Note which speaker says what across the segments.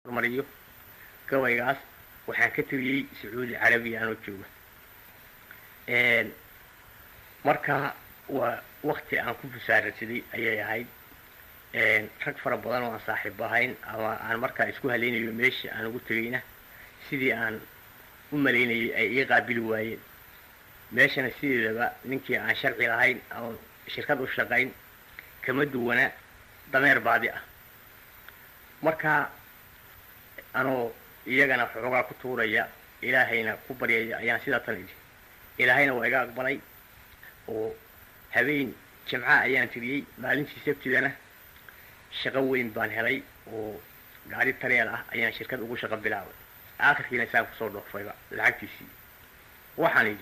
Speaker 1: hormariyo gabaygaas waxaan ka tiriyey sacuudi carabiya anoo jooga marka waa wakti aan ku busaararsaday ayay ahayd rag fara badan oo aan saaxiib ahayn ama aan markaa isku halaynayo meesha aan ugu tegayna sidii aan u malaynayay ay ii qaabili waayeen meeshana sideedaba ninkii aan sharci lahayn ama shirkad u shaqayn kama duwana dameer baadi ah marka anoo iyagana xoogaa ku tuuraya ilaahayna ku baryaya ayaan sidaa tan idhi ilaahayna waa iga aqbalay oo habeen jimca ayaan tiriyey maalintii sabtidana shaqo weyn baan helay oo gaari tareel ah ayaan shirkad ugu shaqo bilaabay aakhirkiina saan kusoo dhoofayba lacagtiisii waxaan idhi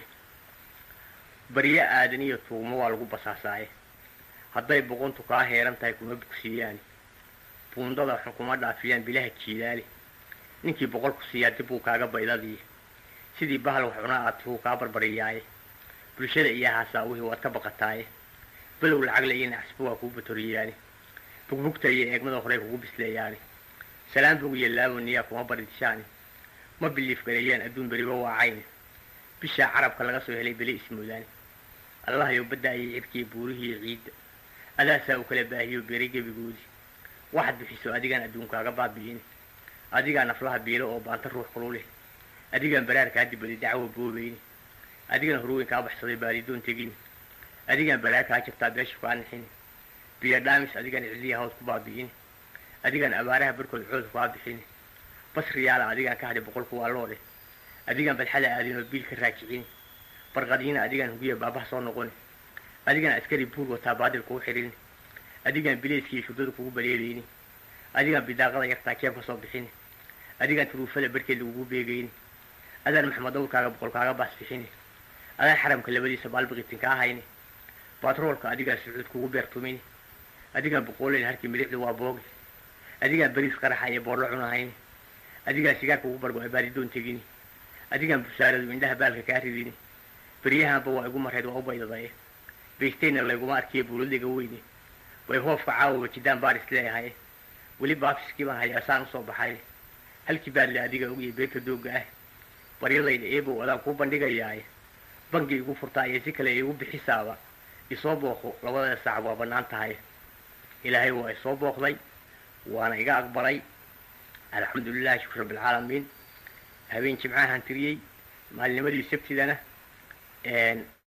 Speaker 1: baryo aadan iyo tuugmo waa lagu basaasaaye hadday boqontu kaa heeran tahay kuma bugsiiyaani buundada xun kuma dhaafiyaan bilaha jiilaale ninkii boqol ku siiyaa dib uu kaaga baydadiiya sidii bahal wax cunaa aad tuhuu kaa barbariyaaye bulshada iyo haasaawihii waad ka baqataaye below lacag la iyo nacasba waa kuu batoriyaani bugbugta iyo eegmada horey kugu bisleeyaani salaan bog iyo laaboniyaa kuma baridishaani ma biliif gareeyaan adduun beriba waacayni bishaa carabka laga soo helay beli ismoodaani allahayow baddaayay cirkiiyo buurihiiyo ciidda adaasaa u kala baahiyo beeray gebigoodii waxaad bixiso adigaan adduunkaaga baabi'ini adigaa naflaha biilo oo baanta ruux kululeh adigaan baraarkaa dibadi dacwo boobayni adigaan horweyn kaa baxsaday baadidoon tegini adigaan balaa kaa jabtaa beesha kaa nixini biyo dhaamis adigaan cidliya hawd ku baabi'ini adigaan abaaraha barkood cood kaa bixini basriyaala adigaan ka hadhay boqolku waa loo dheh adigaan badxada aadinoo biil ka raajicini barqadiina adigaan hugiya baabaha soo noqoni adigaan askari buur wataa baadil kugu xirini adigaan bileyskiiyo shurdada kugu baleedayni adigaan bidaaqada yartaa jeeb ka soo bixini adigaan turuufada barkeed lagugu beegayni adaan maxamed dawrkaaga boqol kaaga baas bixini adaan xaramka labadiisa baalbiqitin kaa hayni batroolka adigaan sucuud kugu beertumini adigaan boqooleyn harkii milixdu waa boogi adigaan beriis qaraxa iyo boorlo cunahayni adigaan sigaar kugu bargo baadidoon tegini adigaan busaaradu indhaha baalka kaa ridini beryahanba waa igu mareed waa u baydadaye baystayna layguma arkiya buuladayga weyne way hoofka caawaba jidaan baaris leeyahay weli baafiskii baan hayaa saan usoo baxay halkii baadle adiga ogiyo beerta doogga ah baryadayda eebow adaan kuu bandhigayaaye bangi igu furtaa iyo si kale igu bixisaaba isoo booqo labadada saac waa bannaan tahay ilaahay waa isoo booqday waana iga aqbalay alxamdulilahi shukr rabbilcaalamiin habeen jimcahan tiriyey maalinimadii sabtidana